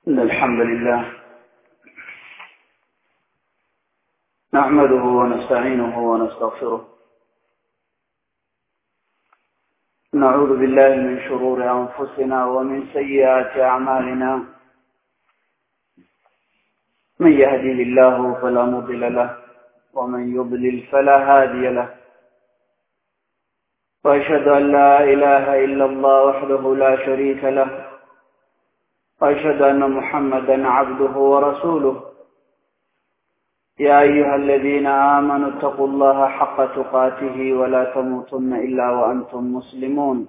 إن الحمد لله نحمده ونستعينه ونستغفره نعوذ بالله من شرور أنفسنا ومن سيئات أعمالنا من يهدي الله فلا مضل له ومن يضلل فلا هادي له وأشهد أن لا إله إلا الله وحده لا شريك له وأشهد أن محمدا عبده ورسوله يا أيها الذين آمنوا اتقوا الله حق تقاته ولا تموتن إلا وأنتم مسلمون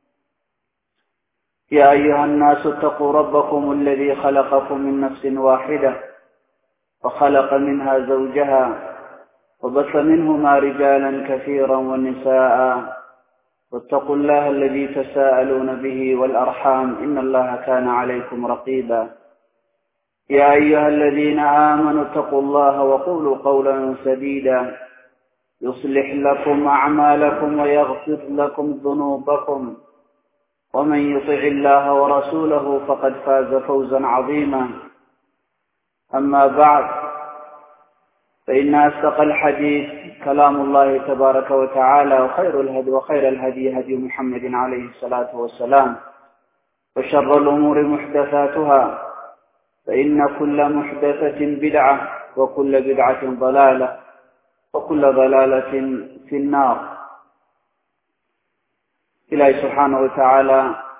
يا أيها الناس اتقوا ربكم الذي خلقكم من نفس واحدة وخلق منها زوجها وبث منهما رجالا كثيرا ونساء واتقوا الله الذي تساءلون به والأرحام إن الله كان عليكم رقيبا يا أيها الذين آمنوا اتقوا الله وقولوا قولا سديدا يصلح لكم أعمالكم ويغفر لكم ذنوبكم ومن يطع الله ورسوله فقد فاز فوزا عظيما أما بعد فإن أصدق الحديث كلام الله تبارك وتعالى وخير الهدي وخير الهدي هدي محمد عليه الصلاة والسلام وشر الأمور محدثاتها فإن كل محدثة بدعة وكل بدعة ضلالة وكل ضلالة في النار إلهي سبحانه وتعالى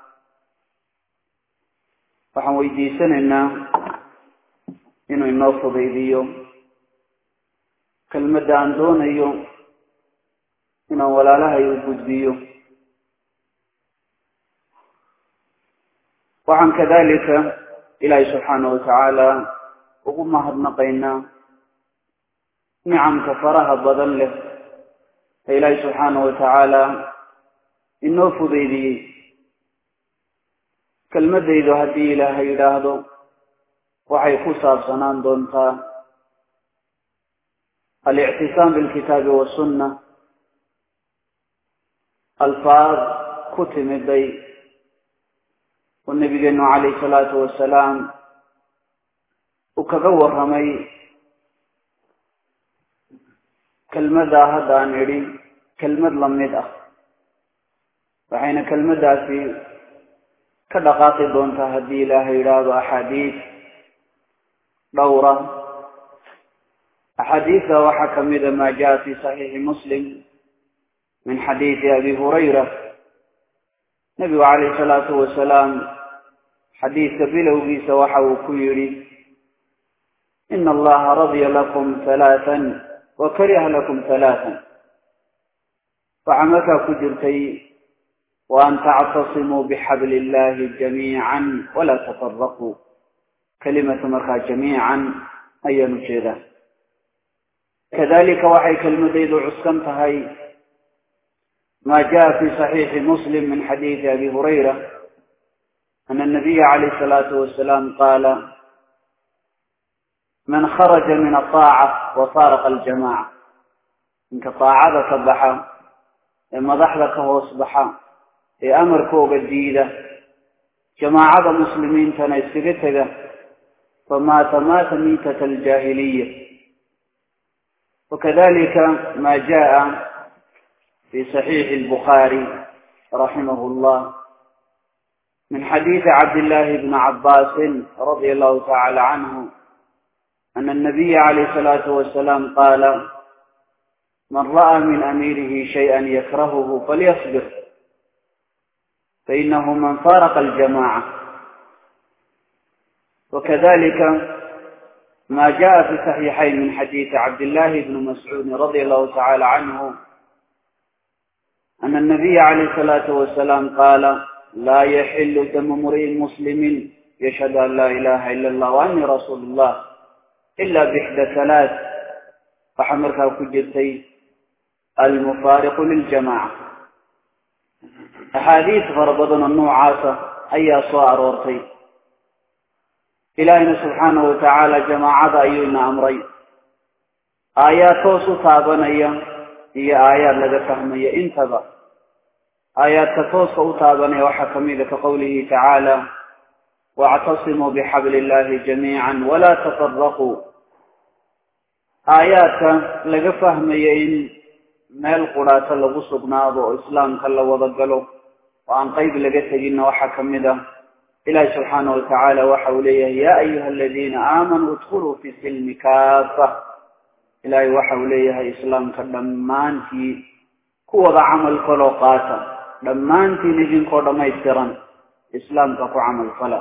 waxaan weydiisanaynaa inuu inoo fudaydiyo kelmadda aan doonayo inaan walaalahay u gudbiyo waxaan kadalika ilaahay subxaana watacaala ugu mahadnaqaynaa nicamka faraha badan leh ee ilaahay subxaana watacaala inoo fudaydiyey kelmadaydu haddii ilaahay yidhaahdo waxay ku saabsanaan doontaa alictisaam bilkitaabi wasunna alfaad ku timiday oo nabigeenu calayhi salaatu wasalaam uu kaga warramay kelmaddaa hadda aan idhi kelmad lamid ah waxayna kelmaddaasi ka dhaqaaqi doontaa haddii ilaahay yidhaahdo axaadiis dhowra axaadiista waxaa kamida ma jaa fi saxiixi muslim min xadiidi abi hurayra nabigu calayhi salaatu wasalaam xadiidka bilowgiisa waxa uu ku yidhi ina allaha radya lakum halaatan wa kariha lakum halaatan waxaa markaa ku jirtay wa an tactasimuu bixabli illahi jamiican walaa tafaraquu kelimatu markaa jamiican ayaan ujeedaa kadalika waxay kelmadaydu cuskan tahay ma jaa fi صaxiixi muslim min xadiidi abi hurayra ana الnabiya calayh الsalaatu wasalaam qaala man kharaja min aطaaca wa faaraqa aljamaca ninka daacada ka baxa ee madaxda ka hoos baxa ee amarkooga diida jamaacada muslimiintana iskaga tega famaata maata miitata aljaahiliya wakadalika ma jaa في صحيح البخاري رحمه الله من حديث عبد الله بن عباس رضي الله تعالى عنه أن النبي عليه الصلاة والسلام قال من رأى من أميره شيئا يكرهه فليصبر فإنه من فارق الجماعة وكذلك ما جاء في صحيحين من حديث عبد الله بن مسعود رضي الله تعالى عنه أن النبي عليه الصلاة والسلام قال لا يحل دم امرئ مسلم يشهد أن لا إله إلا الله وأني رسول الله إلا بإحدى ثلاث فحمرها كجرتي المفارق للجماعة أحاديث فربضنا النوعاسة أي صار ورتي إلهنا سبحانه وتعالى جماعة أينا أمري آيات صفابنا هي آيات لغا فهمية انتبه آيات تتوسع تابني وحكمي لك قوله تعالى واعتصموا بحبل الله جميعا ولا تفرقوا aayaadka laga fahmaya in meel quraata lagu sugnaado oo islaamka la wada galo oo aan qayb laga teginna waxaa ka mid ah ilaahi subxaana watacaala waxa uu leeyahay yaa ayuha aladiina aamanuu idkuluu fi silmi kaafa ilaahay waxa uu leeyahay islaamka dhammaantii kuwada camal faloo qaata dhammaantiin idinkoo dhammaystiran islaamka ku camal fala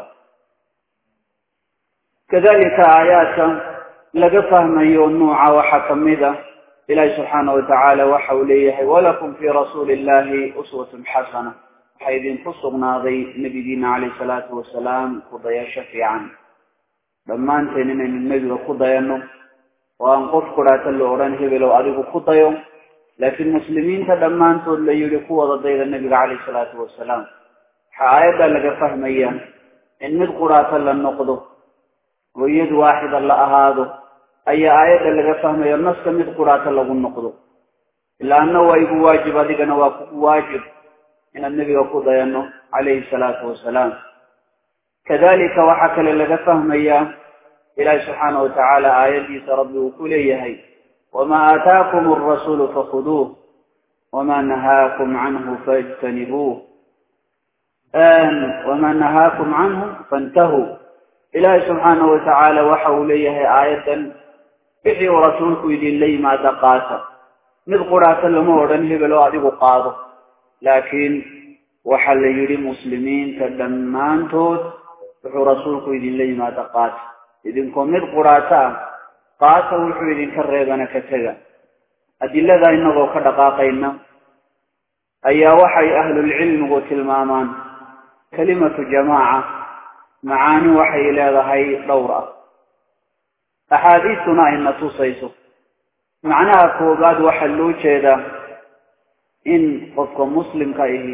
kadalika aayaadka laga fahmayo nuuca waxaa ka mid ah ilaahi subxaana watacaala waxa uu leeyahay walakum fii rasuuli illahi uswatun xasana waxaa idinku sugnaaday nebigiina calayh salaatu wasalaam ku dayasho fiican dhammaanteen inaynu nebiga ku dayanno oo aan qof kudhaata la odhan hebelow adigu ku dayo laakiin muslimiinta dhammaantood la yidhi ku wada dayda nebiga calayh salaatu wasalaam waxaa aayaddaa laga fahmaya in mid qudhaata la noqdo oo iyad waaxida la ahaado ayaa aayadda laga fahmaya naska mid qudhaata lagu noqdo ilaa anna waa igu waajib adigana waa kugu waajib inaad nebiga ku dayanno calayhi salaatu wasalaam kadalika waxaa kale laga fahmayaa ilaahi subxaana watacaala aayaddiisa rabbi uu ku leeyahay wamaa aataakum alrasuulu fakhuduuh wamaa nahaakum canhu faijtanibuuh wamaa nahaakum canhu fantahuu ilaahi subxaana watacaala waxa uu leeyahay aayaddan wixii uu rasuulku idinla yimaada qaata mid qudhaata lama odhan hebel oo adigu qaado laakiin waxaa la yidhi muslimiinta dhammaantood wuxuu rasuulku idinla yimaada qaata idinkoo mid qudhaato ah qaata wuxuu idinka reebana ka tega adilada inagoo ka dhaqaaqayna ayaa waxay ahlulcilmigu tilmaamaan kalimatu jamaaca macaani waxay leedahay dhowr ah axaadiistuna ayna tusayso macnaha koobaad waxaa loo jeedaa in qofka muslimka ahi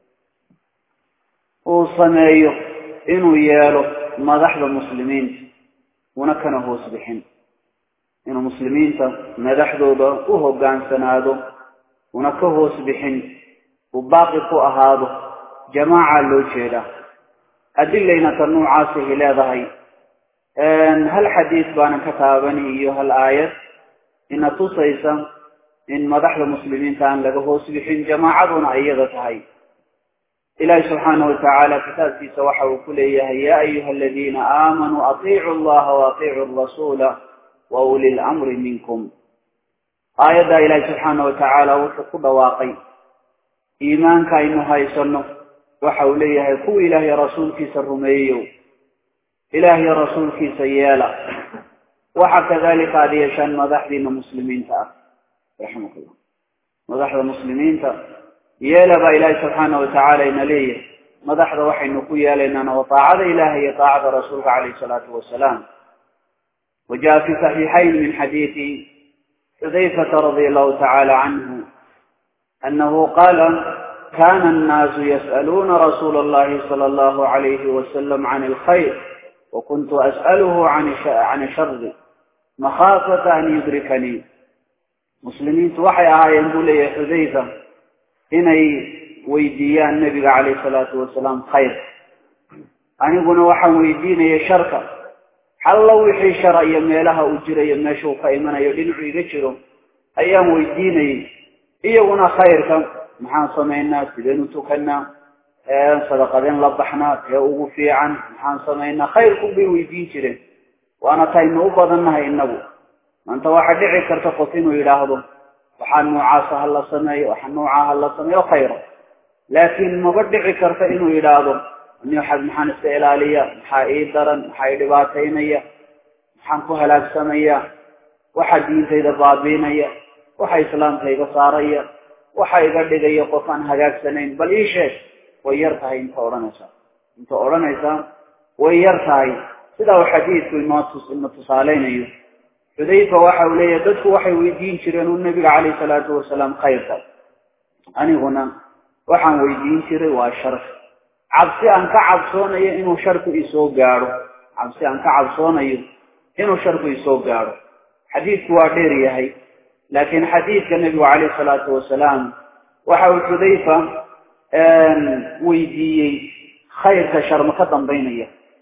uu sameeyo inuu yeelo madaxda muslimiinta una kana hoos bixin inuu muslimiinta madaxdooda u hoggaansanaado una ka hoos bixin uu baaqi ku ahaado jamaaca loo jeedaa adilayna ta noocaasihi leedahay hal xadiis baana ka taabani iyo hal aayad ina tusaysa in madaxda muslimiinta aan laga hoos bixin jamaacaduna iyada tahay ilaahi subxaana watacaala kitaabkiisa waxa uu ku leeyahay yaa ayuha aladiina aamanuu atiicu allaha waatiicu rasuula wa uli lamri minkum aayaddaa ilaahi subxaana watacaala wuxuu ku dhawaaqay iimaanka aynu haysano waxa uu leeyahay kuwa ilaahay rasuulkiisa rumeeyo ilaahay rasuulkiisa yeela waxa kadalika aada yeeshaan madaxdiina muslimiinta ah raximahullah madaxda muslimiinta yeela baa ilaahay subxaana watacaala ina leeyahay madaxda waxaynu ku yeelaynaana waa taacada ilahay iyo taacada rasuulka calayhi salaatu wasalaam وجاء في صحيحين من حديث حذيفة رضي الله تعالى عنه أنه قال كان الناس يسألون رسول الله صلى الله عليه وسلم عن الخير وكنت أسأله عن عن الشر مخافة أن يدركني مسلمين توحي آية يقول لي حذيفة إني ويديان النبي عليه الصلاة والسلام خير أنا قلنا وحن ويدين يا شركة حلا وحي شرع يميلها أجري يمشو قيمنا يدين عيد أيام ويديني iyaguna khayrka maxaan samaynaa sidaynu tukanaa sadaqadeen la baxnaa ee ugu fiican maxaan samaynaa khayrku bay weydiin jireen waana taynu u badannahay inagu maanta waxaa dhici karta qof inuu yidhaahdo waxaa noocaasa ha la sameeyo waxaa noocaa ha la sameeyo khayra laakiin maba dhici karta inuu yidhaahdo nixad maxaan iska ilaaliya maxaa ii daran maxaa ii dhibaataynaya maxaan ku halaagsamaya waxaa diintayda baabiinaya waxa islaamka iga saaraya waxa iga dhigaya qof aan hagaagsanayn bal ii sheeg way yar tahay inta odhanaysa inta odhanaysa way yar tahay sidaa uu xadiidku inoo tus ina tusaaleynayo xudayfa waxa uu leeyahay dadku waxay weydiin jireen uu nabiga calayhi salaatu wasalaam khayrka aniguna waxaan weydiin jiray waa sharka cabsi aan ka cabsoonayo inuu sharku isoo gaadho cabsi aan ka cabsoonayo inuu sharku isoo gaadho xadiidku waa dheer yahay laakiin xadiidka nebigu calayhi salaatu wasalaam waxa uu xudayfa weydiiyey khayrka sharma ka dambaynaya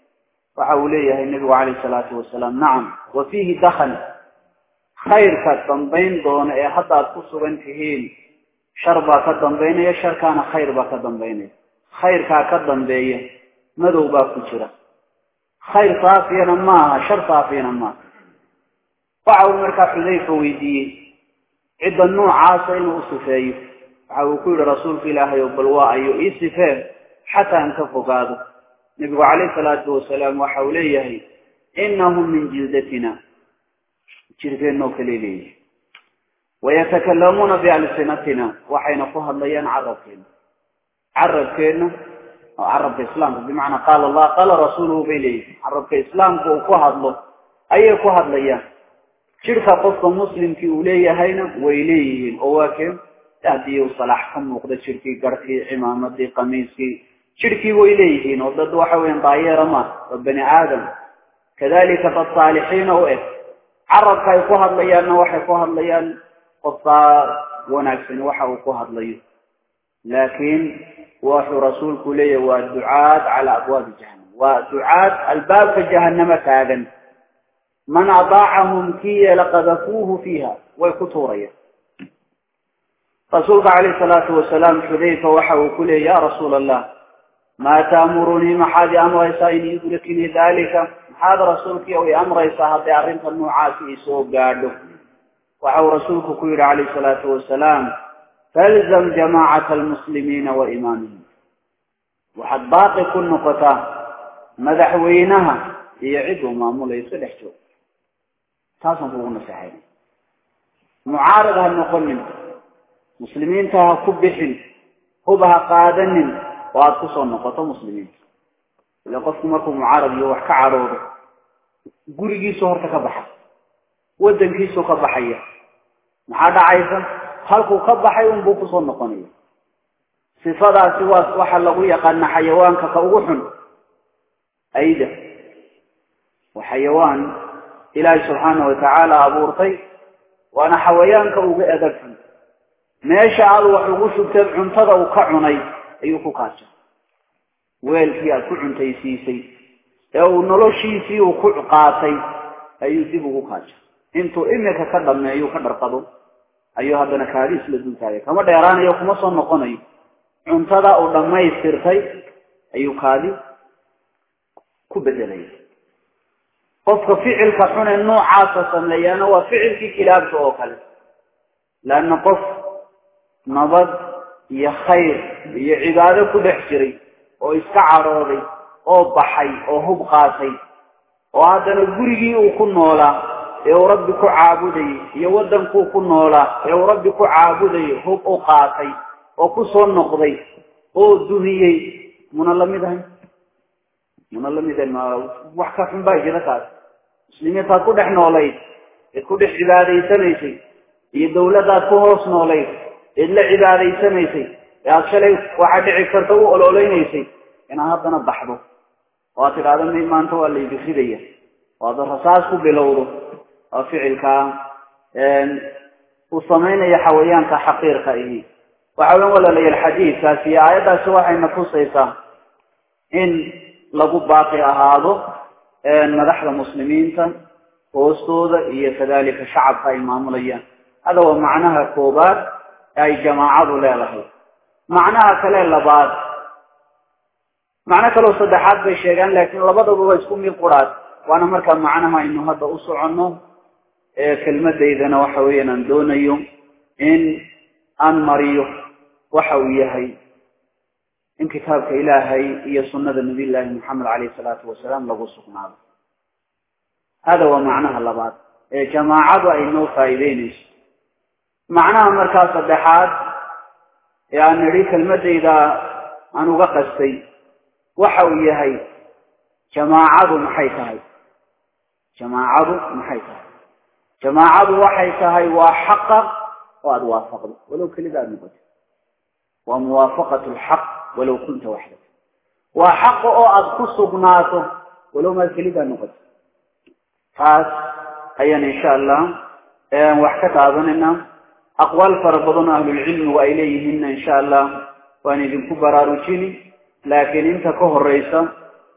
waxa uu leeyahay nebigu calayhi salaatu wasalaam nacam wa fiihi dakhan khayrka dambayn doona ee hadda aad ku sugan tihiin shar baa ka dambaynaya sharkaana khayr baa ka dambaynaya khayrkaa ka dambeeya madow baa ku jira khayr saafiyana maaha shar saafiyana maaha waxa uu markaa xudayfa weydiiyey cidda noocaasa inuu u sifeeyo waxa uu ku yidhi rasuulka ilaahay oo bal waa ayo ii sifee xataa aan ka fogaado nebigu calayhi salaatu wasalaam waxa uu leeyahay inahum min jildatina jirkeennoo kale leeyihi wayatakalamuuna bialsinatina waxayna ku hadlayaan carabkeena carabkeenna oo carabka islaamka bimacnaa qaala allah qaala rasuuluhu bay leeyihin carabka islaamka uu ku hadlo ayay ku hadlayaan jidhka qofka muslimkii uu leeyahayna way leeyihiin oo waa keen haddii uu salaax ka muuqda jidhkii garhkii cimaamadii qamiiskii jidhkii way leeyihiin oo dad waxa weyan daayeera ma waa bani aadam kadalika dad saalixiina u eg carabka ay ku hadlayaanna waxay ku hadlayaan qofkaa wanaagsan waxa uu ku hadlayo laakiin wuxuu rasuulku leeyahay waa ducaad calaa abwaabi jahannam waa ducaad albaabka jahannama taagan man adaacahum kii yeela qadafuuhu fiiha way ku tuurayaan rasuulka calayhi salaatu wasalaam xudayfa waxa uu ku leeyay ya rasuula allah maa taamurunii maxaad i amraysaa in yudriknii dalika maxaad rasuulkii i amraysaa hadday arrinta noocaasi isoo gaadho waxa uu rasuulku ku yidhi calayhi salaatu wasalaam falzam jamaacata almuslimiina wa imaamihim waxaad baaqi ku noqotaa madaxweynaha iyo cid uu maamulayo iska dhex joog taasaan kugu naseexay mucaarad ha noqonin muslimiinta ha ku bixin huba ha qaadanin oo aada kusoo noqoto muslimiinta ila qofku markuu mucaarad iyo wax ka cadhoodo gurigiisu horta ka baxa waddankiisuu ka baxaya maxaa dhacaysa halkuu ka baxay unbuu kusoo noqonaya sifadaasi waa waxa lagu yaqaana xayawaanka ka ugu xun ayda waa xayawaan ilaahay subxaana watacaala abuurtay waana xawayaanka uga edag xun meesha aad wax ugu shugteed cuntada uu ka cunay ayuu ku kaaja weelkii aad ku cuntaysiisay ee uu noloshiisii uu ku qaatay ayuu dib ugu kaaja intuu imika ka dhameeyo ka dharqado ayuu haddana kaadiis la dultaagay kama dheeraanayo kuma soo noqonayo cuntada uu dhammaystirtay ayuu kaadi ku bedelaya qofka ficilka xune noocaasa sameeyaana waa ficilkii kilaabta oo kale leanna qof nabad iyo khayr iyo cibaado ku dhex jiray oo iska cadhooday oo baxay oo hub qaatay oo haddana gurigii uu ku noolaa ee uu rabbi ku caabudayay iyo waddankuu ku noolaa ee uu rabbi ku caabudayay hub u qaatay oo ku soo noqday oo dumiyey muna lamid ahay muna lamid ahay ma wax ka xun baa jira kaas muslimiintaad ku dhex noolayd eed ku dhex cibaadaysanaysay iyo dawladdaad ku hoos noolayd eed la cibaadaysanaysay ee aada shalay waxaa dhici karta u ololeynaysay inaad haddana baxdo oo aad tidhaahdo mi maanta waa laydi ridaya oo aad rasaas ku bilowdo oo ficilkaa uu samaynayo xawayaanka xaqiirka ihi waxa weyan walaalayaal xadiidkaasi iyo aayaddaasi waxayna tusaysaa in lagu baaqi ahaado madaxda muslimiinta hoostooda iyo kadalika shacabka ay maamulayaan hada waa macnaha koobaad ee ay jamaacadu leedahay macnaha kale labaad macno kaloo saddexaad bay sheegaan laakiin labadaba waa isku mid quraad waana markaa macnaha aynu hadda u soconno kelmadaydana waxa weeyaan aan doonayo in aan mariyo waxa uu yahay in kitaabka ilaahay iyo sunnada nabiy llaahi moxamed caleyhi salaatu wasalaam lagu sugnaado hada waa macnaha labaad ee jamaacadu ay noo faa'iideynayso macnaha markaa saddexaad ee aan nidhi kelmadayda aan uga qastay waxa uu yahay jamaacadu maxay tahay jamaacadu maxay tahay jamaacadu waxay tahay waa xaqa oo aada waafaqdo walow kelida aada noqoto waa muwaafaqat lxaq walow kunta waxdak waa xaqa oo aada ku sugnaato walow maad kelida noqoto taas ayaan insha allah wax ka taabanayna aqwaal fara badan oo ahlulcilmigu ay leeyihiinna insha allah waan idinku baraarujini laakiin inta ka horeysa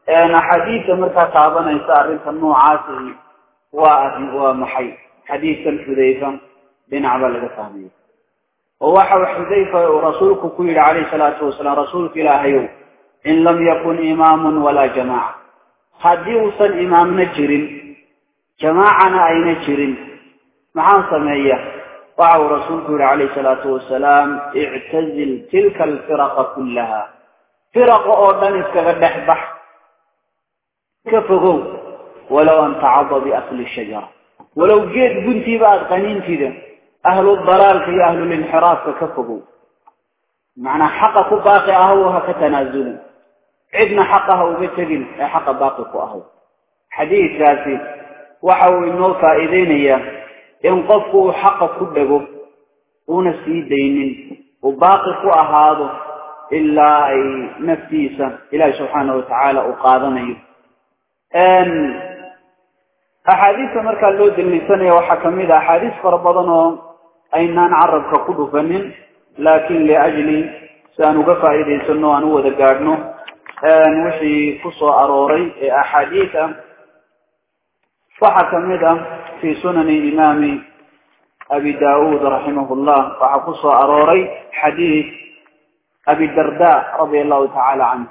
axaadiista markaa taabanaysa arrinta noocaasi waa waa maxay xadiidkan xudayfa dhinac baa laga fahmaya oo waxa uu xudayfa uu rasuulku ku yidhi calayhi salaatu wasalaam rasuulka ilaahayow in lam yakun imaamun walaa jamaaca haddii uusan imaamna jirin jamaacana ayna jirin maxaan sameeya waxa uu rasuulku yihi calayhi salaatu wasalaam ictazil tilka alfiraqa kullaha firaqa oo dhan iskaga dhex bax ka fogow walow an tacada biasli shajara walow geed guntiiba aada qaniintida ahlu dalaalka iyo ahlulinxiraafka ka fogow macnaa xaqa ku baaqi ahow ha ka tanaazulin cidna xaqa ha uga tegin ee xaqa baaqi ku ahow xadiidkaasi waxa uu inoo faa'iideynayaa in qofku uu xaqa ku dhego una sii daynin uu baaqi ku ahaado ilaa ay naftiisa ilaahi subxaanahu watacaala uu qaadanayo axaadiista markaa loo daliisanaya waxaa kamid a axaadiis fara badan oo aynaan carabka ku dhufanin laakin liajli si aan uga faa'iidaysano aan u wada gaadhno wixii ku soo arooray ee axaadiis ah waxaa kamid ah fi sunani imaami abi daud raximah llah waxaa ku soo arooray xadiis abi darda radia allahu tacaala canhu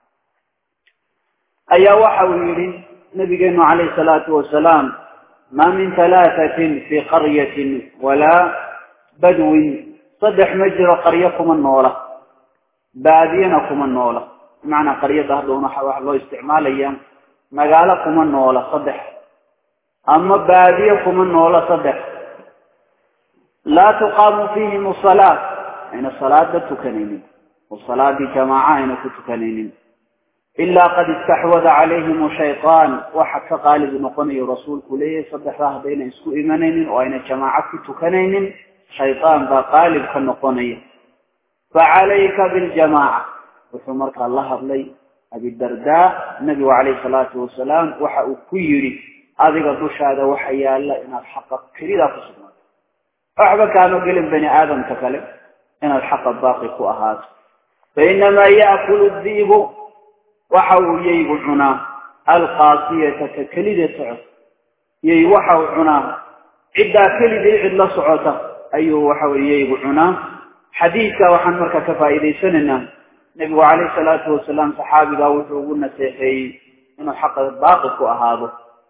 ayaa waxa uu yihi nabigeenu calayh salaatu wasalaam ma min halaatatin fi qaryatin walaa badwin saddex ma jiro qaryo kuma noola baadiyana kuma noola bimacnaa qaryada hadhowna waxa loo isticmaalaya magaalo kuma noola saddex ama baadiye kuma noola saddex laa tuqaamu fiihim salaa ayna salaada tukanaynin oo salaadii jamaaca ayna ku tukanaynin ilaa qad istaxwada calayhim shaytaan waxa ka qaalib noqonayo rasuulku leeyahay saddexdaa haddayna isku imanaynin oo ayna jamaaco ku tukanaynin shaytaan baa qaalib ka noqonaya facalayka biljamaaca wuxuu markaa la hadlay abidardaa nabigu calayhi salaatu wasalaam waxa uu ku yidhi adiga dushaada waxa yaala inaad xaqa kelidaa ku sugnaato waxba kaama gelin bani aadamka kale inaad xaqa baaqi ku ahaato fainamaa yaakulu diibu waxa uu yaygu cunaa alqaasiyata ka kelida socota yay waxa uu cunaa ciddaa kelidii cid la socota ayuu waxa weye yaygu cunaa xadiidka waxaan markaa ka faa'iidaysanaynaa nebigu calayhi salaatu wasalaam saxaabigaa wuxuu ugu naseexeeyey inuu xaqa baaqi ku ahaado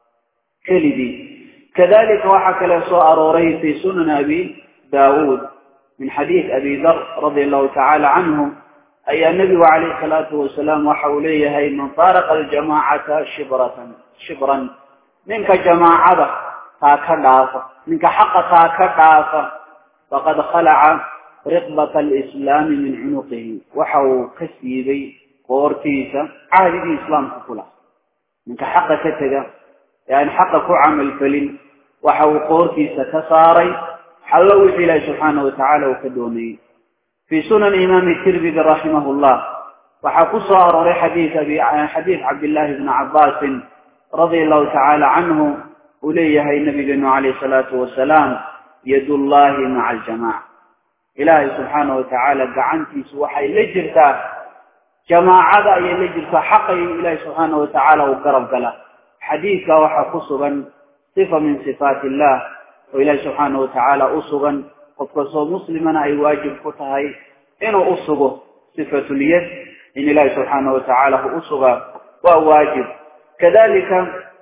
kelidii kadalika waxaa kale soo arooray fi sunan abi daawuud min xadiid abi dar radia allahu tacaala canhu ayaa nebigu calayhi salaatu wasalaam waxa uu leeyahay man faaraqa aljamaacata shibratan shibran ninka jamaacada taa ka dhaafa ninka xaqa taa ka dhaafa faqad khalaca riqbata alislaami min cunuqihi waxa uu ka siibay qoortiisa cahdigii islaamka ku laha ninka xaqa ka tega ee aan xaqa ku camal felin waxa uu qoortiisa ka saaray xallo wixii ilaahi subxaanahu watacaala uu ka doonayey في سنن إمام الترمذي رحمه الله وحكسوا أروري حديث أبي حديث عبد الله بن عباس رضي الله تعالى عنه أوليه النبي عليه الصلاة والسلام يد الله مع الجماعة إلهي سبحانه وتعالى قعنتي سوحي لجرتا جماعة أي لجرتا حقي إلهي سبحانه وتعالى وقرب قلا حديث وحكسوا صفة من صفات الله وإلهي سبحانه وتعالى أصغا qof kastoo muslimana ay waajib ku tahay inuu u sugo sifatuliyad in ilaahi subxaanahu watacaala hu u sugaa waa waajib kadalika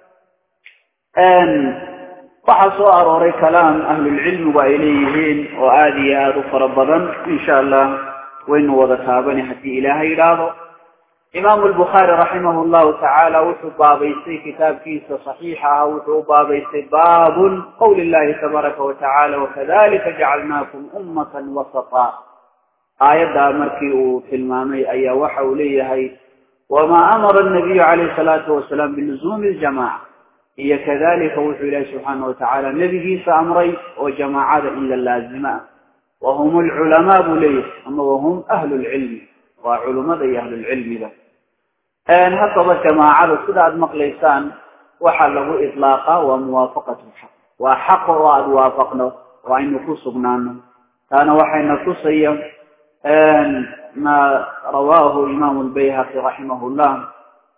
waxaa soo arooray kalaam ahlulcilmigu ay leeyihiin oo aada iyo aada u fara badan insha allah waynu wada taabani haddii ilaahay yidhaahdo imaamu albukhaari raximah llahu tacaala wuxuu baabaystay kitaabkiisa saxiixa ah wuxuu u baabaystay baabun qowli llahi tabaaraka watacaala wakadalika jacalnaakum ummatan wasata aayaddaa markii uu tilmaamay ayaa waxa uu leeyahay wamaa amara anabiyu calayhi salaatu wasalaam biluzuumi ljamaca iyo kadalika wuxuu ilaahi subxaana watacaala nebigiisa amray oo jamaacada in la laazima ah wahum alculamaa buu leeyahay ama wahum ahlu lcilmi waa culummada iyo ahlulcilmiga haddaba jamaacada sida aada maqlaysaan waxaa lagu iطlaaqa waa muwaafaqatu lxaq waa xaqa oo aada waafaqno oo aynu ku sugnaano taana waxayna tusaya ma rawaahu imaamu lbayhaqi raximah llah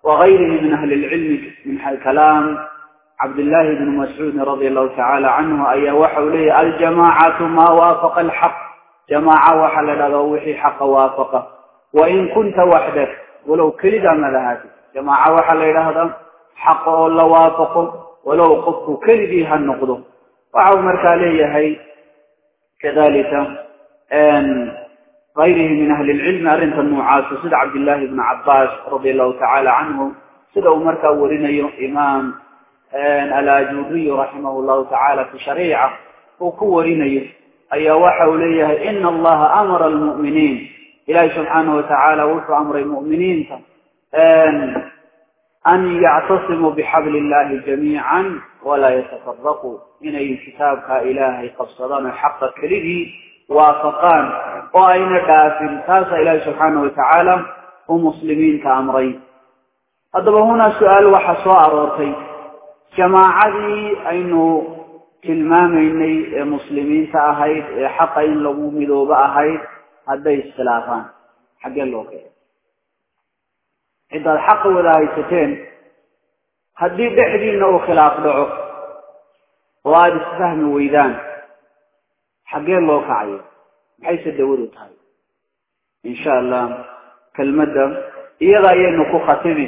وغيره من أهل العلم من كلام عبد الله بن مسعود رضي الله تعالى عنه أي وحولي الجماعة ما وافق الحق جماعة وحل وحي حق وافقه وإن كنت وحدك ولو كلد مذهب جماعة وحل هذا حق الله وافقه ولو قفك كلدي هالنقضه وعو مركالية هي كذلك أن غيره من أهل العلم أرنت النوعات سيد عبد الله بن عباس رضي الله تعالى عنه سيد أمرك ورنا إمام الأجوبي رحمه الله تعالى في شريعة وكورنا أي وحوليه إن الله أمر المؤمنين إلهي سبحانه وتعالى وفى أمر المؤمنين أن أن يعتصموا بحبل الله جميعا ولا يتفرقوا إن أي كتابك إلهي قبصدان الحق كله وافقان وأين دافن تاس إلهي سبحانه وتعالى ومسلمين كأمرين هذا هنا سؤال وحصاء أرورتي جماعتي أين tilmaamaynay muslimiinta ahayd ee xaqa in lagu midoobo ahayd hadday iskhilaafaan xaggee loo keenay ciddaad xaqa wada haysateen haddii dhexdiina uu khilaaf dhaco oo aada isfahmi weydaan xaggee loo kacayo maxayse dawadu tahay insha allah kelmadda iyada ayaynu ku khatimi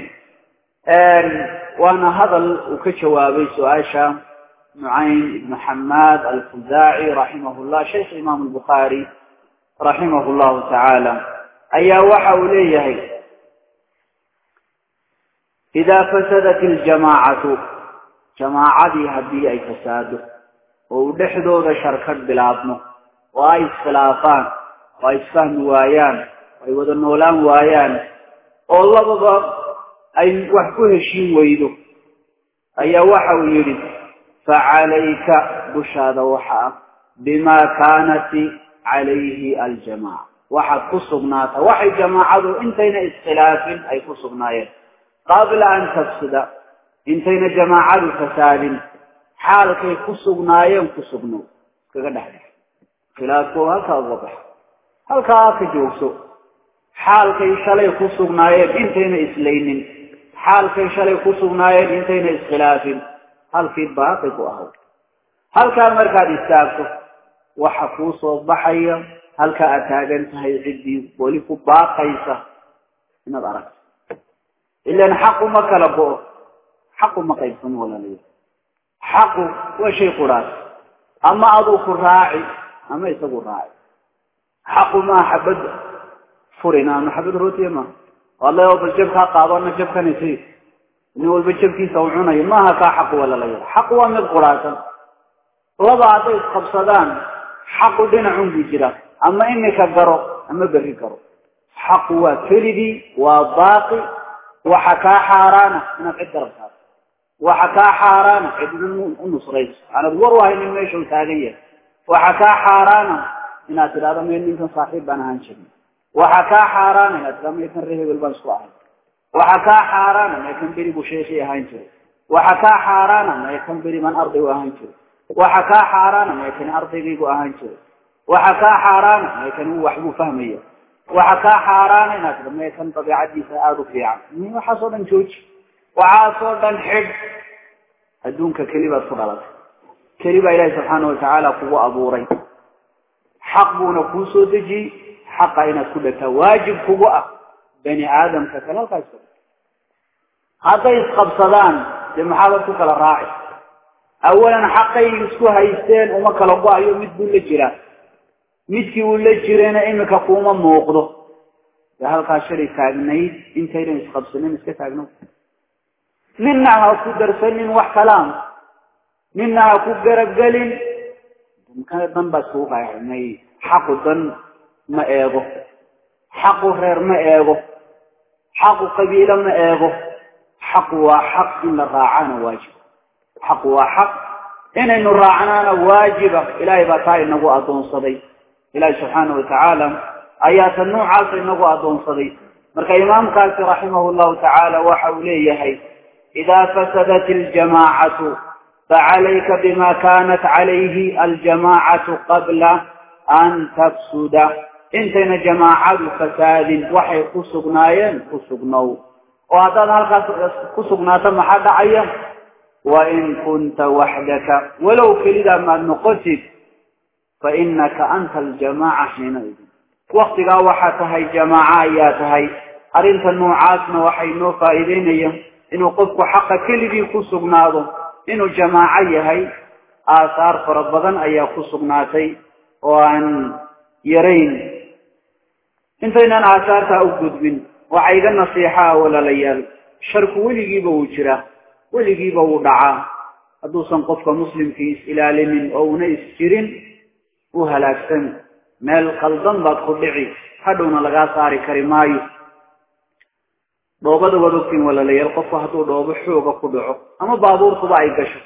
waana hadal uu ka jawaabay su-aasha نعيم بن حماد الخزاعي رحمه الله شيخ إمام البخاري رحمه الله تعالى أي وحو ليه إذا فسدت الجماعة جماعة هدي أي فساد ودحدو ذا شركة بلابنه وأي خلافان وأي فهم وايان وأي وذنولان وايان والله بابا أي وحكوه الشيء ويدو أي وحو يريد فعليك بشاد وحا بما كانت عليه الجماعة وحد قصبناتا وحي جماعة انتين اسخلاف اي قصبنايا قبل ان تفسد انتين جماعة فساد حالك قصبنايا قصبنو كذا خلافه هلك الوضح هلك هلك جوسو حالك شلي قصبنايا انتين اسلينين حالك شلي قصبنايا انتين اسخلاف halkii baaqi ku ahayd halkaa markaad istaagto waxa kuu soo baxaya halka aad taagan tahay ciddii weli ku baaqaysa inaad aragto ilan xaqu ma kala go-o xaqu ma qaybsamo walaalaya xaqu waa shay quraas ama aduu ku raaci ama isagu raaci xaqu maa xabad furina ama xabad rootiya ma wallahi oo bal jabkaa qaadana jabkanisi nin walba jabkiisa uu cunayo maaha kaa xaq wala la yidha xaq waa mid quraatan laba hadday isqabsadaan xaqu dhinacun buu jira ama imika garo ama berri garo xaqu waa keligii waa baaqi waxa kaa xaaraana inaad cid garab saarto waxa kaa xaaraana cidna u nusrayso aanad war wahaynin meesha uu taagan yahay waxa kaa xaaraana inaad tidhahdo meel ninkan saaxiib baan ahaan jirin waxa kaa xaaraana inaad tidhahdo meelkan ree hebel baan isku ahay waxa kaa xaaraana meekan beri buu sheekhi ahaan jiray waxa kaa xaaraana meekan beri baan arday u ahaan jiray waxa kaa xaaraana meekan ardaygaygu ahaan jiray waxa kaa xaaraana meekan uu waxbuu fahmaya waxa kaa xaaraana inaad tidhahdo meekan dabiicadiisa aada u fiican waxaasoo dhan jooji waxaasoo dhan xidh adduunka keli baad ku dhalatay keli baa ilaahi subxaana watacaala kugu abuuray xaq buuna kuu soo dejiyey xaqa inaad ku dhagtaa waajib kugu ah bani aadamka kale halkaas hadday isqabsadaan dee maxaabad ku kala raaci awalan xaqay isku haysteen uma kala go-ayo mid buu la jiraa midkii uu la jirayna imika kuuma muuqdo dee halkaa shalay taagnayd intaynan isqabsanin iska taagno ninna ha ku darsanin wax kalaam ninna ha ku garabgelin dan baa iskugu qaaximay xaqu dan ma eego xaqu reer ma eego xaqu qabiilo ma eego xaqu waa xaq in la raacana waajiba xaqu waa xaq inaynu raacnaana waajiba ilaahay baa taa inagu addoonsaday ilaahay subxaana watacaala ayaa ta noocaasa inagu addoonsaday marka imaamkaasi raximahu llahu tacaala waxa uu leeyahay idaa fasadat aljamaacatu facalayka bima kanat calayhi aljamaacatu qabla an tafsuda intayna jamaacadu fasaadin waxay ku sugnaayeen ku sugnow oo haddaad halkaas ku sugnaato maxaa dhacaya wain kunta waxdaka walow kelidaa maad noqotid fainaka anta aljamaaca xiinaidin waktigaa waxaa tahay jamaaca ayaa tahay arrinta noocaasna waxay noo faa'iideynaya inuu qofku xaqa keligii ku sugnaado inuu jamaaco yahay aasaar fara badan ayaa ku sugnaatay oo aan yarayn intaynaan aasaartaa u gudbin waxaa iga nasiixaa walaalayaal sharku weligiiba wuu jiraa weligiiba wuu dhacaa hadduusan qofka muslimkii is ilaalinin oo una is jirin u halaagsan meel qaldan baad ku dhici hadhowna lagaa saari kari maayo dhoobada waad ogtiin walaalayaal qofku hadduu dhoobo xooga ku dhaco ama baabuurtuba ay gasho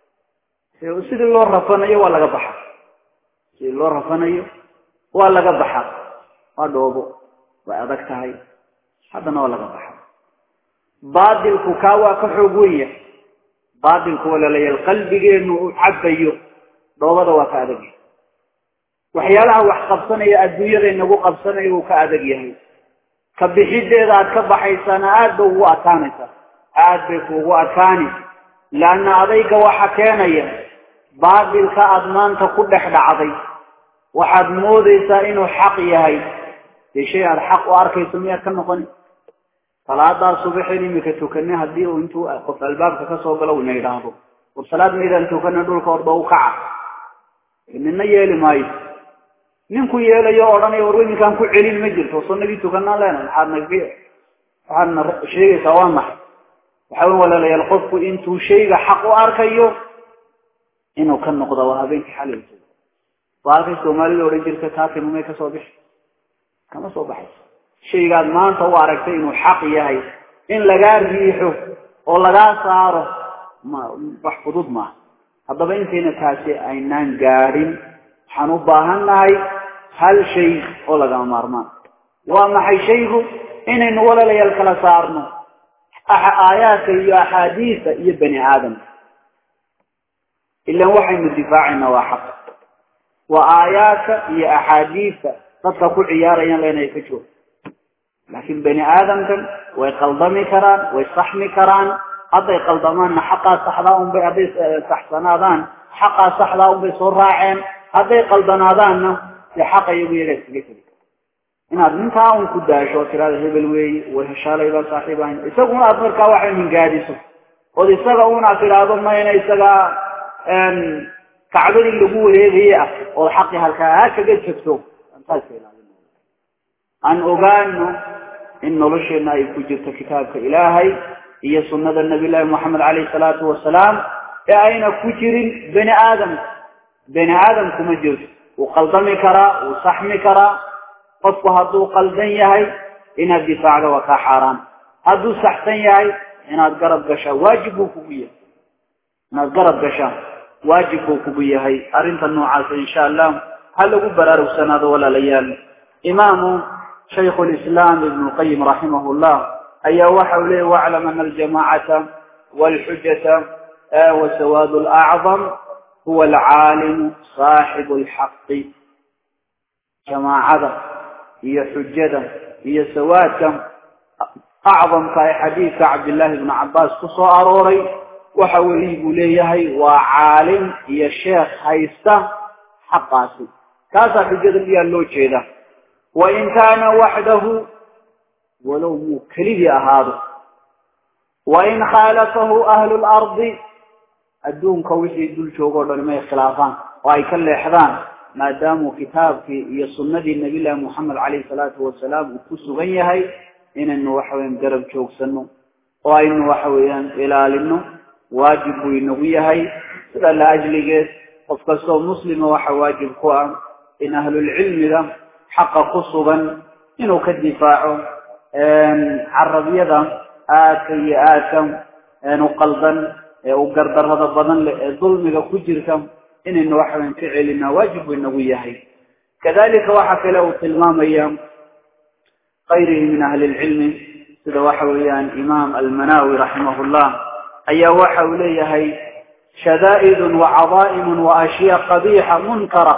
sidii loo rafanayo waa laga baxa sidii loo rafanayo waa laga baxa waa dhoobo way adag tahay haddana waa laga baxa baadilku kaa waa ka xoog wenya baadilku walaalayaal qalbigeenu u cabayo dhoobada waa ka adag yahay waxyaalaha wax qabsanaya adduunyada inagu qabsanaya uu ka adag yahay ka bixideeda aad ka baxaysaana aad bay ugu adkaanaysaa aad bay kuugu adkaani laanna adayga waxa keenaya baadilka aada maanta ku dhex dhacday waxaad moodaysaa inuu xaq yahay dee shay aada xaq u arkayso miyaad ka noqoni salaadaa subaxeen imika tukanay haddii uu intuu qof albaabka kasoo galo una yidhaahdo war salaad maydaan tukana dhulka orba u kaca nina yeeli maayo ninku yeelayo o odhanaya war iminkaan ku celin ma jirto sunadii tukanaan leena maxaad nag waxaadna sheegaysaa waa maxay waxa wen walaalayaal qofku intuu shayga xaq u arkayo inuu ka noqdo waa habeenkii xalay waa halkay soomaalida odhan jirta taakima may kasoo bixi kama soo baxayso shaygaad maanta u aragtay inuu xaq yahay in lagaa riixo oo lagaa saaro ma wax fudud maaha haddaba intayna taasi aynaan gaadhin waxaan u baahan nahay hal shay oo lagama maarmaan waa maxay shaygu inaynu walaalayaal kala saarno aayaadka iyo axaadiisa iyo bani aadamka ilan waxaynu difaacaynaa waa xaq waa aayaadka iyo axaadiista dadka ku ciyaarayaan leenahay ka joog laakiin bani aadamkan way qaldami karaan way saxmi karaan hadday qaldamaanna xaqaa saxdaa unbay hadday saxsanaadaan xaqaa saxdaa unbay soo raaceen hadday qaldanaadaanna dee xaqa iyagu iyagaa iskaga tegi inaad ninkaa un ku daasho oo tirada hebel weeye way heshaalay baa saaxiib ahayn isaguna aad markaa waxay mingaadiso ood isaga unaad tidhaahdo mayna isagaa kacbadii lagu wareegaye ah ood xaqi halkaa kaga jegto aan ogaano in nolosheenna ay ku jirto kitaabka ilaahay iyo sunnada nabi llaahi moxamed caleyhi salaatu wasalaam ee ayna ku jirin bani aadamka bani aadamku ma jirto wuu qaldami karaa wuu saxmi karaa qofku hadduu qaldan yahay inaad difaacdo waa kaa xaaraan hadduu saxsan yahay inaad garab gashaa waajib buu kugu yahay inaad garab gashaa waajib buu kugu yahay arrinta noocaasa insha allah ha lagu baraarugsanaado walaalayaal imaamu shaykhu lislaam ibnu lqayim raximah llah ayaa waxa uu leeyay waclam ana aljamacata walxujata wasawaad lacdam huwa alcaalimu saaxibu lxaqi jamaacada iyo xujada iyo sawaadka acdamka ee xadiidka cabdillaahi ibnu cabbaas ku soo arooray waxa weyi buu leeyahay waa caalim iyo sheekh haysta xaqaasi kaasaa xujada miyaa loo jeeda wain kaana waxdahu walow muu keligii ahaado wain khaalafahu ahlu lardi adduunka wixii dul joogo o dhan may khilaafaan oo ay ka leexdaan maadaamuu kitaabkii iyo sunnadii nabi llaahi moxamed caleyhi salaatu wasalaam uu ku sugan yahay inaynu waxa weyaan garab joogsano oo aynu waxa weeyaan ilaalino waajib buu inagu yahay sida la ajligeed qof kastoo muslima waxa waajib ku ah in ahlulcilmiga xaqa ku sugan inuu ka difaaco carabyada aadka iyo aadka u qaldan ee u gardarada badan leh ee dulmiga ku jirta inaynu waxaweyan ka celinaa waajib buu inagu yahay kadalika waxa kale uu tilmaamaya kayrihi min ahli lcilmi sida waxa weeyaan imaam almanawi raximah llah ayaa waxa uu leeyahay shadaa'id wacadaa'im waashyaa qabiixa munkara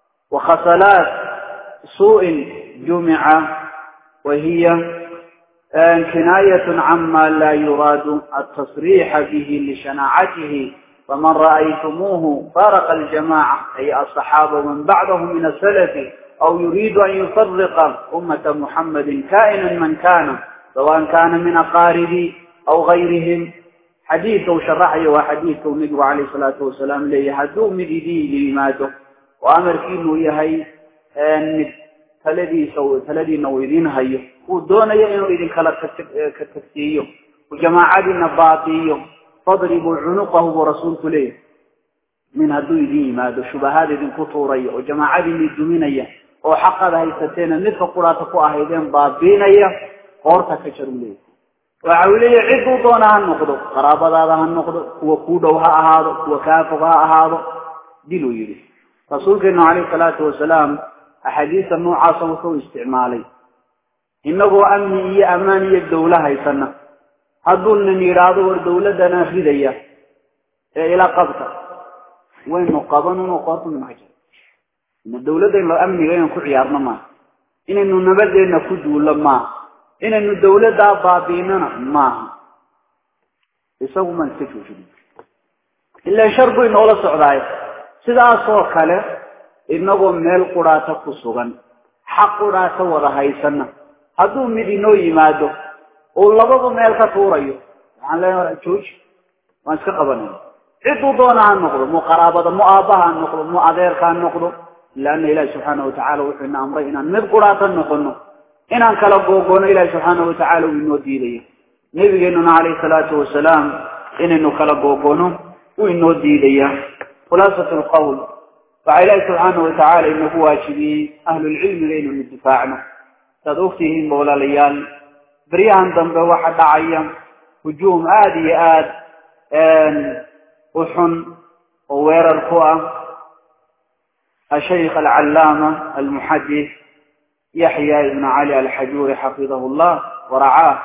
wakhasalaat suuءin jumica wahiya كناية عما لا يراد التصريح به لشناعته فمن رأيتموه فارق الجماعة أي الصحابة ومن بعدهم من السلف أو يريد أن يفرق أمة محمد كائنا من كان سواء كان من أقارب أو غيرهم حديث شرحه وحديث النبي عليه الصلاة والسلام ليه هدو مديدي لماته وأمر كينو يهي أن تلدي سو تلدي نويدين هيو ودون ينو إذن كلا كتكسيو وجماعة النباطيو فاضربوا عنقه ورسولك ليه من هدو إذن لماته شبهات إذن كطوري وجماعة إذن الدمينية وحق ذا يستينا مثل قراتكو أهيدين بابينية قورتك شروليه waxa uu leeyahay cid uu doona ha noqdo qaraabadaada ha noqdo kuwa ku dhow ha ahaado kuwa kaafog ha ahaado diluu yidhi rasuulkeenu calayhi salaatu wasalaam axaadiista noocaasa wuxuu isticmaalay innagoo amni iyo ammaan iyo dawlo haysana hadduu nin yidhaahdo war dawladana ridaya ee ila qabta waynu qaban unu qoorta maxaa ina dawladda amniga inaan ku ciyaarno maaha inaynu nabadeenna ku duullo maaha inaynu dawladdaa baabiinana maaha isagu maan iska joojin ilaa shar buu inoola socdaay sidaasoo kale inagoo meel quraata ku sugan xaq quraata wada haysana hadduu mid inoo yimaado uu labadu meel ka tuurayo waxaan leenaha jooji waan iska qabanayna cidduu doona ha noqdo mu qaraabada mu aabbaha ha noqdo mu adeerka ha noqdo ilaana ilaahi subxaana watacala wuxuu ina amray inaan mid quraata noqono inaan kala googoono ilaahi subxaana watacaala uu inoo diidayo nabigeenuna calayhi salaatu wasalaam inaynu kala googoono uu inoo diidaya khulaasat lqowl waxaa ilaahi subxaana watacaala inagu waajibiyey ahlulcilmiga inaynu difaacno saad ogtihiin ba walaalayaal beryahan dambe waxa dhacaya hujuum aada iyo aad u xun oo weerar ku ah ashaykh alcallaama almuxadis yaxya ibnu cali alxajuuri xafidahu llah waracaa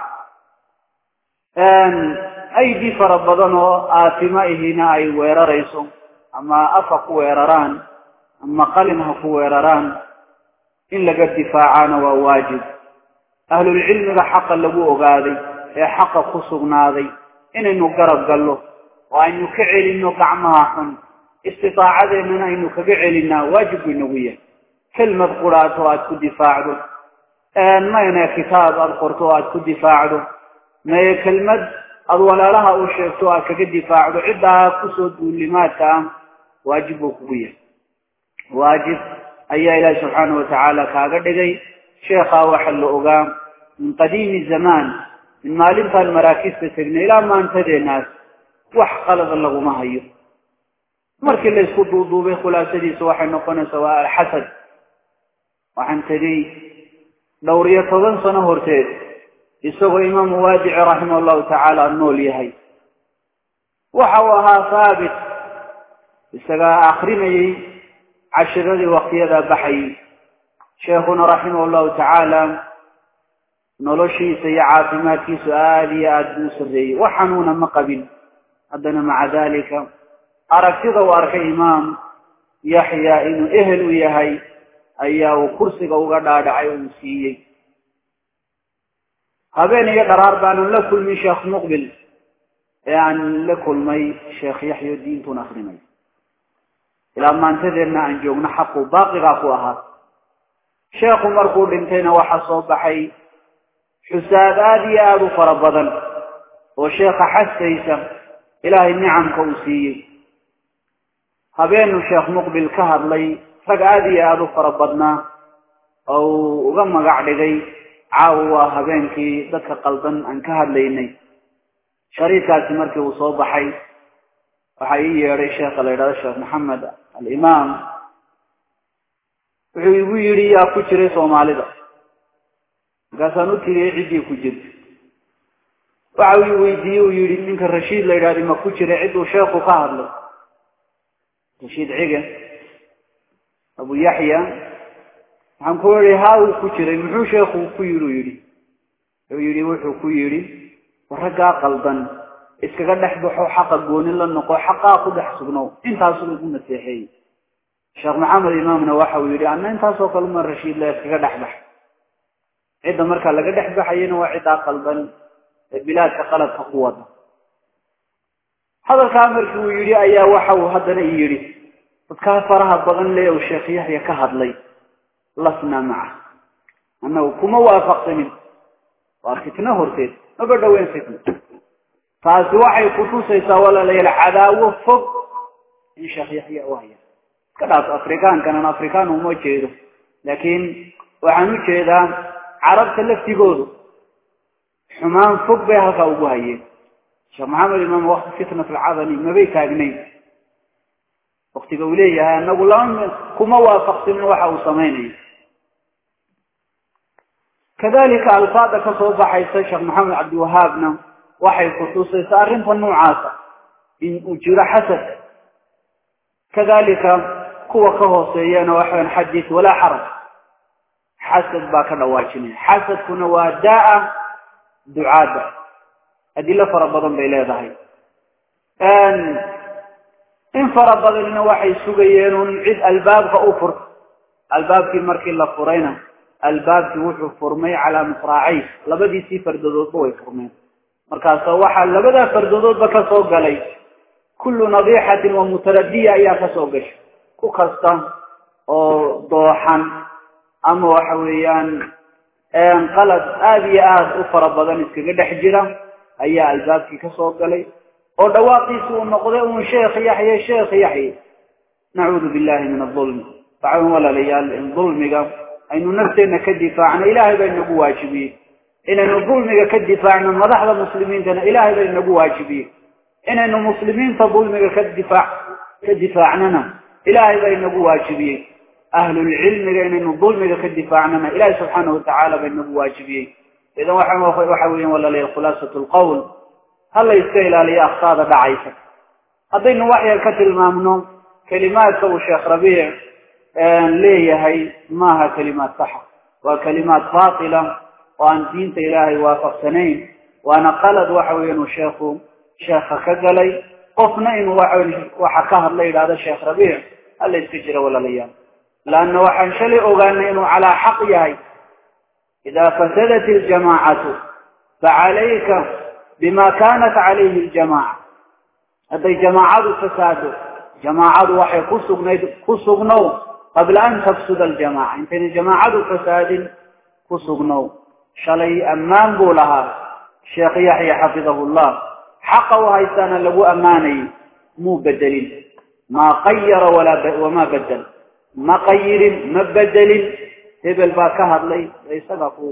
aydi fara badan oo aatimo ihina ay weerarayso ama af ha ku weeraraan ama qalin ha ku weeraraan in laga difaacana waa waajib ahlulcilmiga xaqa lagu ogaaday ee xaqa ku sugnaaday inaynu garab gallo oo aynu ka celinno gacmaha xun istitaacadeennana aynu kaga celinaa waajib buu inagu yahay kelmad quraato aad ku difaacdo mayne kitaab aada qorto o aad ku difaacdo maye kelmad aada walaalaha u sheegto o aad kaga difaacdo ciddaa kusoo duulimaadka ah waajib buu kugu yahay waajib ayaa ilaahi subxaana watacaala kaaga dhigay sheekhaa waxa la ogaa min qadiimi zamaan min maalintaan maraakista tegnay ilaa maantadeenaas wax qalada laguma hayo markii la isku duuduubay khulaasadiisa waxay noqonaysaa waa alxasad waxaan tegey dhowr iyo toban sano horteed isagoo imaamu waadici raximah allahu tacaala nool yahay waxa uu ahaa haabit isagaa akrinayay cashiradii waktiyadaa baxayay sheekhuna raximah allahu tacaala noloshiisa iyo caafimaadkiisu aada iyo aada buu u sarreeyey wax xanuuna ma qabin haddana maca dalika aragtida uu arkay imaam yaxya inuu ehel u yahay ayaa uu kursiga uga dhaadhacay oo uu siiyey habeen iyo dharaar baanan la kulmin sheekh muqbil ee aan la kulmay sheekh yaxya diintun akrinay ilaa maantadeenna aan joogno xaqu baaqigaa ku ahaa sheekhu markuu dhintayna waxaa soo baxay xusaab aada iyo aada u fara badan oo sheekha xasaysa ilaahay nicamka uu siiyey habeenu sheekh muqbil ka hadlay rag aada iyo aada u fara badnaa oo uu uga magac dhigay caawa waa habeenkii dadka qaldan aan ka hadlaynay shariifkaasi markii uu soo baxay waxaa ii yeedhay sheekha la yidhahdo sheekh maxamed alimaam wuxuu igu yidhi yaa ku jiray soomaalida markaasaan u tiriyey ciddii ku jirta waxa uu weydiiyey uu yihi ninka rashiid la yidhahda ma ku jiray cidduu sheekhu ka hadlay rashiid cige abu yaxya waxaan ku yihi haa uu ku jiray muxuu sheekhu ku yidhi u yidhi wuxuu yidhi wuxuu ku yidhi raggaa qaldan iskaga dhex baxo xaqa gooni la noqo xaqaa ku dhex sugnow intaasuu igu naseexeeyey sheekh maxamed imaamna waxa uu yidhi ana intaasoo kale uma rashiid la iskaga dhex bax cidda markaa laga dhex baxayana waa ciddaa qaldan ee bilaadka qaladka ku wada hadalkaa markii uu yidhi ayaa waxa uu haddana i yidhi dadkaa faraha badan le uu sheekh yaxya ka hadlay lasnaa maca annagu kuma waafaqsanin waa fitno horteed maba dhaweyn fitno taasi waxay kutusaysaa walaalayaal cadaawo fog in sheekh yaxya u haya iska dhaaf afrikaankanan afrikaan uma jeedo laakiin waxaan u jeedaa carabta laftigoodu xumaan fog bay halkaa ugu hayeen sheekh maxamed imaam wakti fitnat alcadani mabay taagnayn waktiga uu leeyahay anagu lama kuma waafaqsinin waxa uu samaynayo kadalika alfaada ka soo baxaysa sheekh maxamed cabdiwahaabna waxay kutusaysaa arrinta noocaasa in uu jiro xasad kadalika kuwa ka hooseeyana waxaan xadiis walaa xaraj xasad baa ka dhawaajinaya xasadkuna waa daa ducaada adilo fara badan bay leedahay in fara badanina waxay sugayeen un cid albaabka u furta albaabkii markii la furayna albaabkii wuxuu furmay calaa misraacay labadiisii fardadoodba way furmeen markaasa waxaa labadaa fardadoodba ka soo galay kullu nadiixatin wa mutaradiya ayaa kasoo gashay ku kasta oo dooxan ama waxa weeyaan qalad aada iyo aada u fara badan iskaga dhex jira ayaa albaabkii kasoo galay oo dhawaaqiisi uu noqday un sheekh yaxye sheekh yaxye nacuudu billahi min adulmi waxaan walaalayaal in dulmiga aynu nafteenna ka difaacno ilaahay baa inagu waajibiyey inaynu dulmiga ka difaacno madaxda muslimiintana ilaahay baa inagu waajibiyey inaynu muslimiinta dulmiga ka difaac ka difaacnana ilaahay baa inagu waajibiyey ahlulcilmiga inaynu dulmiga ka difaacnana ilaahay subxaana watacaala baa inagu waajibiyey idan waxa waxa weyan walaalayaal khulaasat lqowl ha la iska ilaaliyo akhtaada dhacaysa haddaynu wax yar ka tilmaamno kelimaadka uu sheekh rabiic leeyahay maaha kelimaad saxa waa kelimaad baatila oo aan diinta ilaahay waafaqsanayn waana qalad waxa weya inuu sheekhu sheekha ka galay qofna inuu waxa ka hadla yidhahdo sheekh rabiic hala iska jira walaalayaal laanna waxaan shalay ogaanay inuu calaa xaq yahay idaa fasadat iljamaacatu facalayka bima kanat calayhi ljamaaca hadday jamaacadu fasaado jamaacadu waxay ku sugnayd ku sugnow qabla an tafsuda aljamaaca intayna jamaacadu fasaadin ku sugnow shalay ammaan buu lahaa sheekh yaxya xafidahu llah xaqa u haystaana lagu ammaanayay muu bedelin maa qayara wamaa bedel ma qayirin ma bedelin hebel baa ka hadlay isaga ku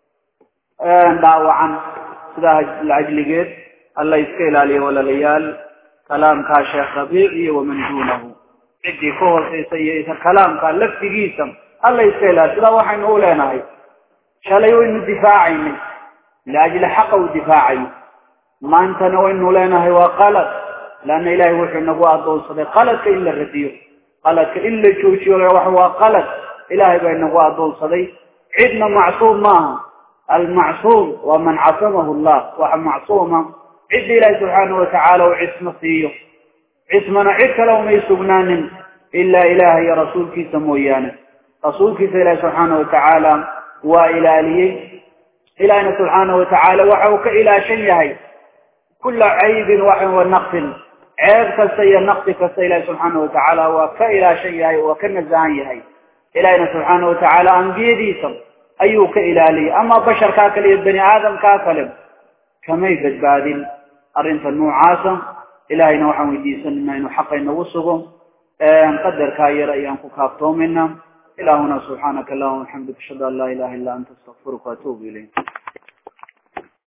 dhaawacan sidaa lacajligeed alla iska ilaaliya walaalayaal kalaamkaa sheekh rabiic iyo waman duunahu ciddii ka hooseysa iyo kalaamka laftigiisa alla iska ilaaliya sidaa waxaynu u leenahay shalay waynu difaacaynay liajli xaqa u difaacayo maantana waynu leenahay waa qalad leanna ilaahay wuxuu inagu adoonsaday qaladka in la radiyo qaladka in la joojiyo wax waa qalad ilaahay baa inagu adoonsaday cidna macsuum maaha almacsuum waa man casamahu llah waxa macsuuma cidda ilaahi subxaanahu watacaala uu cismo siiyo cismana cid kale umay sugnaanin ilaa ilaah iyo rasuulkiisa mooyaane rasuulkiisa ilaahi subxaanahu watacaala waa ilaaliyey ilaahina subxaanahu watacaala waxa uu ka ilaashan yahay kula caybin wa naqsin ceeb kasta iyo naqsi kasta ilaahi subxaanahu watacaala waa ka ilaashan yahay waa ka nasahan yahay ilaahina subxaanahu watacaala ambiyadiisa ayuu ka ilaaliyey ama basharkaa kale iyo bani aadamkaa kale kamay badbaadin arrinta noocaasa ilaahayna waxaan weydiisanayna inuu xaqa inagu sugo qadarkaa yar ayaan ku kaaftoomayna ilaahuna subxaanaka allahuma waxamdika ashhadu an laa ilaha illa anta astaqfiruka waatuubu ilayk